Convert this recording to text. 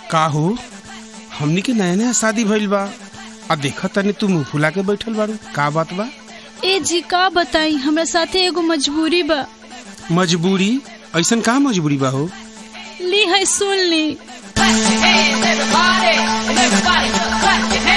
का हो हमनी के नया नया शादी भइल बा आ देखा तनी तू मुंह फुला के बैठल बारू का बात बा ए जी का बताई हमरा साथे एगो मजबूरी बा मजबूरी ऐसन का मजबूरी बा हो ली है सुन ली Clap your hands, everybody, and everybody just clap your hands.